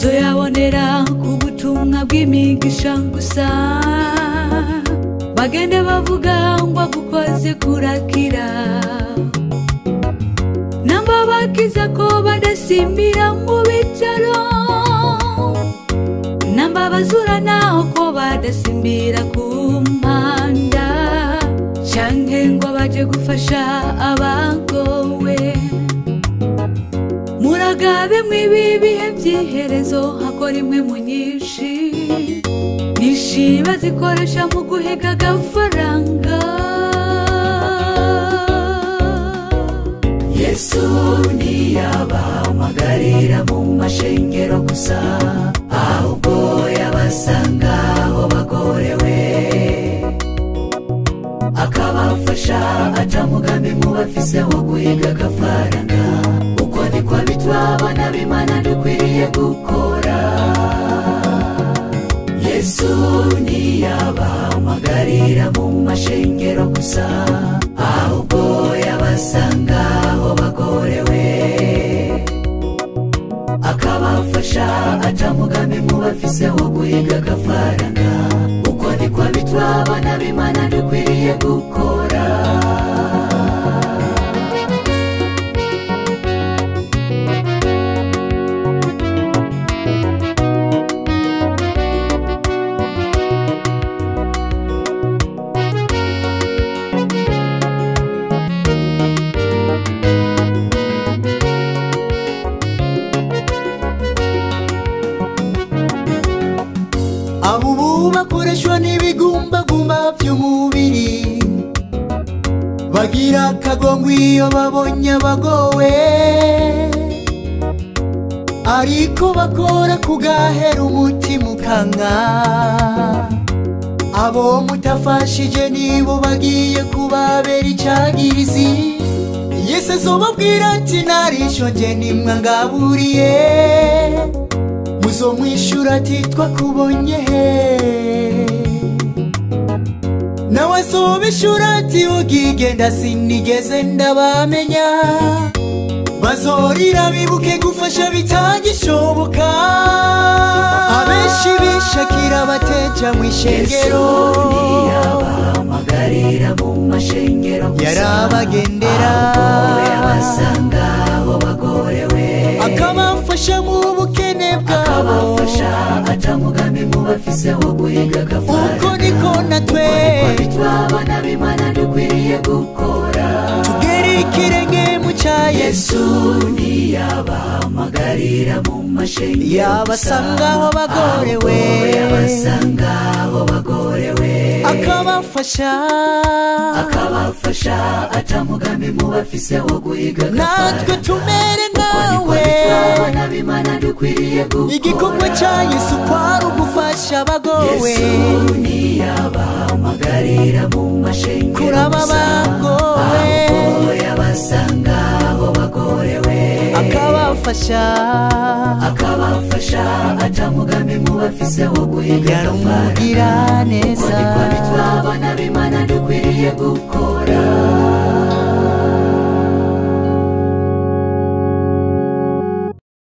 tuzoyabonera ku butumwa bw'imigisha gusa bagende bavuga ngo agukoze kurakira namba bakiza ko badasimbira mu bitaro namba bazura naho ko badasimbira ku mpanda canke ngo baje gufasha abagowe muragabe mw'ibi bihe by'iherezo hakora imwe mu nyinshi nyinshi bazikoresha mu guhiga agafaranga yesu ntiyabahamagarira mu mashengero gusa ahubwo yabasanga aho bagorewe akabafasha aca mugambi mu bafise wo guhiga agafaranga uko niko bitwa abana b'imana dukwiriye gukora yesu ntiyabahamagarira mu mashengero gusa ahubwo yabasanga aho bagorewe akabafasha aca mugambi mu bafise wo guhiga agafaranga uko niko bitwa abana b'imana dukwiriye gukora abo ubu bakoreshwa n'ibigumbagumba by'umubiri bagira akagongo iyo babonye abagowe ariko bakora kugahera umutima ukanga abo mutafashije nibo bagiye kubabera icagirizi yesu azobabwira ati narishonje nimwe ngaburiye muzomwishura ati twakubonye he nawe azobishura ati ugigenda sinigeze ndabamenya bazorira bibuke gufasha bitagishoboka abenshi bishakira bateja mu yesu ishengero ntiyabahamagarira mu mashengero gusa yarabagendera ahubwo yabasanga aho bagorewe akabafasha mu bukene bwabo akabafasha aca mugambi mu bafise wo guhiga uko agafaranga niko natwe bitwa abana b'imana dukwiriye gukora tugere ikirenge mu cya yesu yesu ntiyabahamagarira mu mashengero yabasanga aho bagorewe yabasanga aho bagorewe akabafasha akabafasha aca mugambi mu bafise wo guhiga natwe tumere niko nkawe bitwa abana b'imana dukwiriye gukora igikorwa cya yesu kwari ugufasha abagowe yesu ntiyabahamagarira mu mashengero kuraba gusa abagowe ahubwo yabasanga aho bagorewe akabafasha akabafasha aca mugambi mu bafise wo guhiga yarumugira uko neza niko bitwa abana b'imana dukwiriye gukora